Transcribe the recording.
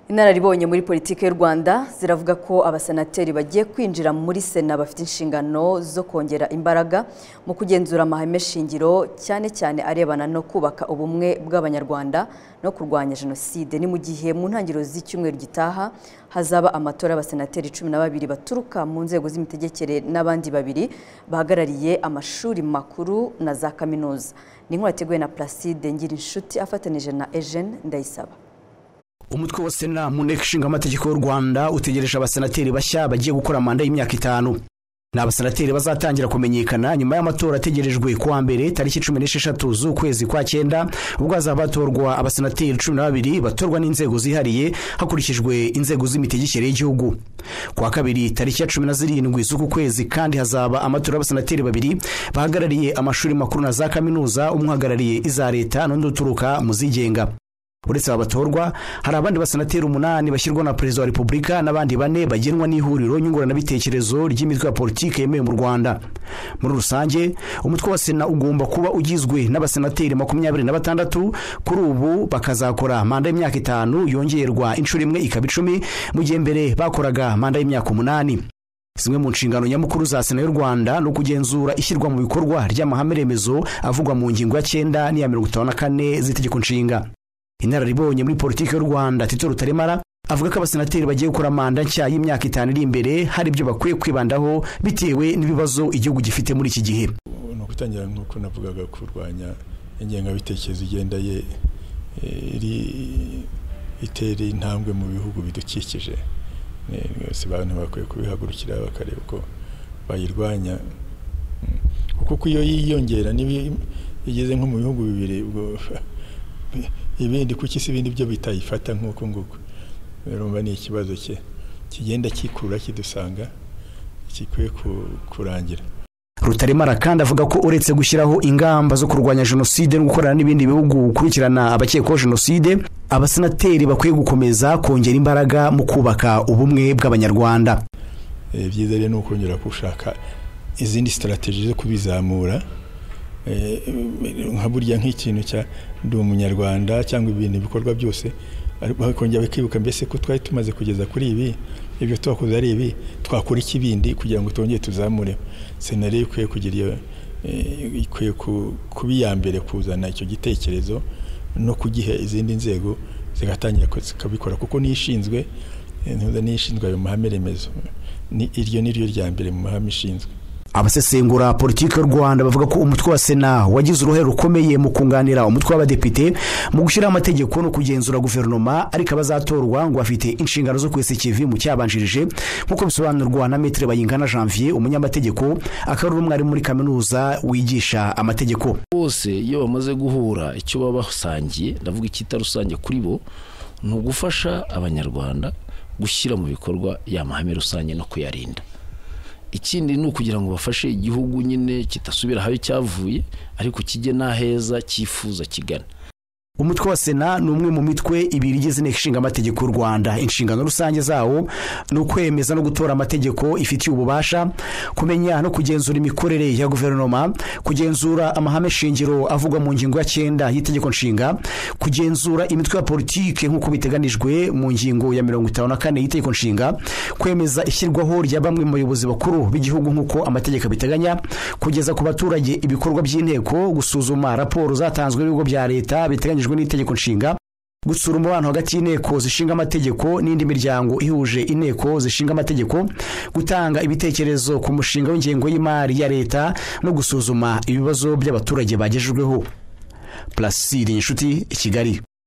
Inararibonye muri politiki y'u Rwanda ziravuga ko abasenateri bagiye kwinjira muri sena bafite inshingano zo kongera imbaraga mu kugenzura amahame shingiro cyane cyane arebana no kubaka ubumwe bw'abanyarwanda no kurwanya jenoside ni mu gihe mu ntangiriro z'icyumweru gitaha hazaba amatora y'abasenateri cumi na babiri baturuka mu nzego z'imitegekere n'abandi babiri bahagarariye amashuri makuru na za kaminuza ni inkuru yateguwe na Placide Ngirinshuti afatanije na Eugene Ndayisaba umutwe wa sena mu nteko ishinga amategeko y'u rwanda utegereje abasenateri bashya bagiye gukora manda y'imyaka itanu ni abasenateri bazatangira kumenyekana nyuma y'amatora ategerejwe kuwa mbere tariki cumi n'esheshatu z'ukwezi kwa cyenda ubwo hazaba hatorwa abasenateri cumi na babiri batorwa n'inzego zihariye hakurikijwe inzego z'imitegekere y'igihugu kuwa kabiri tariki ya cumi na zirindwi z'uku kwezi kandi hazaba amatora y'abasenateri babiri bahagarariye amashuri makuru na za kaminuza umwe uhagarariye iza leta n'undi uturuka mu zigenga uretse aba batorwa hari abandi basenateri umunani bashyirwa na perezida wa repubulika n'abandi bane bagenwa n'ihuriro nyunguranabitekerezo ry'imitwe ya politiki yemewe mu rwanda muri rusange umutwe wa sena ugomba kuba ugizwe n'abasenateri makumyabiri na batandatu kuri ubu bakazakora manda y'imyaka itanu yongerwa inshuro imwe ikaba icumi mu gihe mbere bakoraga manda y'imyaka umunani zimwe mu nshingano nyamukuru za sena y'u rwanda ni ukugenzura ishyirwa mu bikorwa ry'amahame remezo avugwa mu ngingo ya cyenda n'iya mirongo itanu na kane z'itegeko nshinga inararibonye muri politiki y'u rwanda tito rutaremara avuga ko abasenateri bagiye gukora manda nshya y'imyaka itanu iri imbere hari ibyo bakwiye kwibandaho bitewe n'ibibazo igihugu gifite muri iki gihe ni ukutangira nk'uko navugaga kurwanya ingengabitekerezo igenda ye itera intambwe mu bihugu bidukikije abantu bakwiye kubihagurukira bakareba uko bayirwanya kuko iyo yiyongera igeze nko mu bihugu bibiri ubwo ibindi kuko isi ibindi byo bitayifata nk'uko nguko urumva ni ikibazo cye kigenda kikura kidusanga gikwiye kurangira rutaremara kandi avuga ko uretse gushyiraho ingamba zo kurwanya jenoside no gukorana n'ibindi bihugu gukurikirana abakekwaho jenoside abasenateri bakwiye gukomeza kongera imbaraga mu kubaka ubumwe bw'abanyarwanda byiza rero ni ukongera gushaka izindi sitarategi zo kubizamura nka burya nk'ikintu cya ndi umunyarwanda cyangwa ibintu bikorwa byose bakongera bakibuka mbese ko twari tumaze kugeza kuri ibi ibyo twakoze ari ibi twakora iki bindi kugira ngo twongere tuzamure sena rero ikwiye kugira ikwiye kuba iya mbere kuzana icyo gitekerezo no kugiha izindi nzego zigatangira zikabikora kuko n'ishinzwe n'ishinzwe ayo mahame remezo iryo ni ryo rya mbere mu mahame ishinzwe abasesengura politiki y'u rwanda bavuga ko umutwe wa sena wagize uruhare rukomeye mu kunganira umutwe w'abadepite mu gushyiraho amategeko no kugenzura guverinoma ariko abazatorwa ngo bafite inshingano zo kwesa ikivi mu cyabanjirije nk'uko bisobanurwa na metero bayingana janvier umunyamategeko akaba ari umwarimu muri kaminuza wigisha amategeko bose iyo bamaze guhura icyo baba basangiye ndavuga icyita rusange kuri bo ni ugufasha abanyarwanda gushyira mu bikorwa ya mahame rusange no kuyarinda ikindi ni ukugira ngo bafashe igihugu nyine kitasubira ahayo cyavuye ariko kijye n'aheza cyifuza kigana umutwe wa sena ni umwe mu mitwe ibiri igize inteko ishinga amategeko y'u rwanda inshingano rusange zawo ni ukwemeza no gutora amategeko ifitiye ububasha kumenya no kugenzura imikorere ya guverinoma kugenzura amahame shingiro avugwa mu ngingo ya cyenda y'itegeko nshinga kugenzura imitwe ya politike nk'uko biteganijwe mu ngingo ya mirongo itanu na kane y'itegeko nshinga kwemeza ishyirwaho rya bamwe mu bayobozi bakuru b'igihugu nk'uko amategeko abiteganya kugeza ku baturage ibikorwa by'inteko gusuzuma raporo zatanzwe n'ibigo bya leta biteganyijwe n'itegeko nshinga gutsura umubano hagati y'inteko zishinga amategeko n'indi miryango ihuje inteko zishinga amategeko gutanga ibitekerezo ku mushinga w'ingengo y'imari ya leta no gusuzuma ibibazo by'abaturage bagejejweho pulaside inshuti i kigali